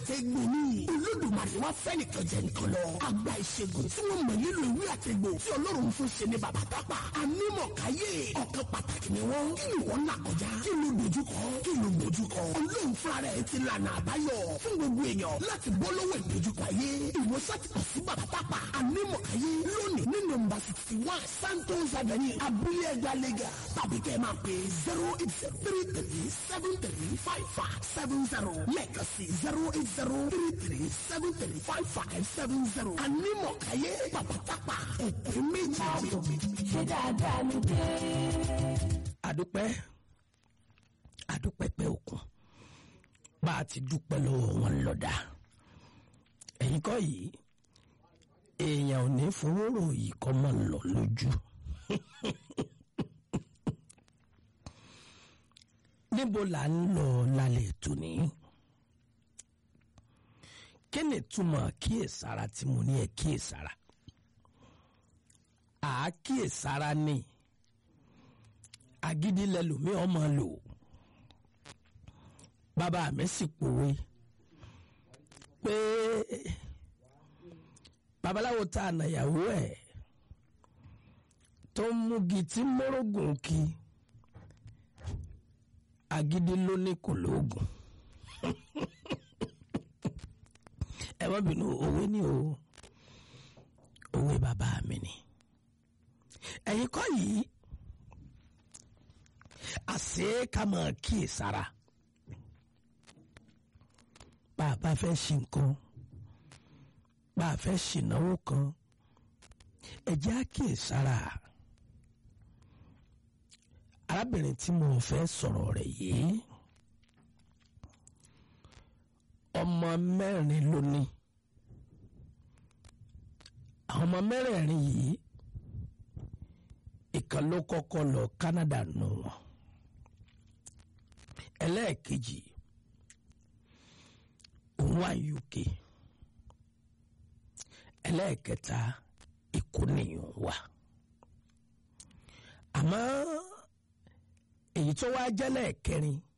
àtẹ̀gbò ní olódùmarè wá fẹ́ nìkan jẹ nìkan lọ àgbà ìṣègùn tí wọ́n mọ̀ nílò ìwé àtẹ̀gbò tí ọlọ́run fún ṣe ní bàbá tápà anímọ̀káyé ọ̀kan pàtàkì ni wọ́n kí ni wọ́n là kọjá kí ló dojúkọ kí ló dojúkọ ọlọ́run fúnra rẹ̀ ti lànà àbáyọ fún gbogbo èèyàn láti bọ́ lọ́wọ́ ìdojúkọ ayé ìwòsàn ti kọ̀ sí bàbá tápà anímọ̀káyé lónìí ní nọ́mbà sixty one santos avenue abúlé ẹgbẹ́ lẹ́gà tàbí kẹ́ ẹ máa pè zero eight zero three three seven three five five seven zero lẹ́ẹ̀kan sí zero eight zero three three seven three five five seven zero anímọ̀káyé bàbá tápà òpin méjì. ṣé dáadáa ló dé. àdúpẹ́ àdúpẹ́ pẹ́ òkun bá a ti dúpẹ́ lọ́wọ́ wọn lọ́dà ẹ̀yin kọ́ yìí èèyàn ò ní fowórò yìí kọ́ mọ́ lọ lójú níbo là ń lọ lálẹ́ tòní kí ni túmọ̀ kíyèsára tí mo ní ẹ kíyèsára àákíyèsára ni agídí lẹlòmí ọmọ lò bàbá mi sì pòwe pé babaláwo tá a nàyàwó ẹ̀ tó ń múgi tí mórógùn kí agídí ló ní kò lóògùn ẹ má bínú òwe ni o òwe bàbá mi ni ẹ̀yin kọ́ yìí àṣé ká máa kíyèsára bá a bá fẹ́ ṣe nǹkan bá a fẹ́ ṣìnáwó kan ẹ jẹ́ á kíyèsára arábìnrin tí mo fẹ́ sọ̀rọ̀ rẹ̀ yìí ọmọ mẹ́rin ló ní àwọn ọmọ mẹ́rẹ̀ẹ̀rin yìí ìkan ló kọ́kọ́ lọ Canada nù wọn ẹlẹ́ẹ̀kejì òun wà UK ẹlẹ́ẹ̀kẹta Èkó nìyẹn wà àmọ́ èyí tó wá jẹ́ lẹ́ẹ̀kẹrin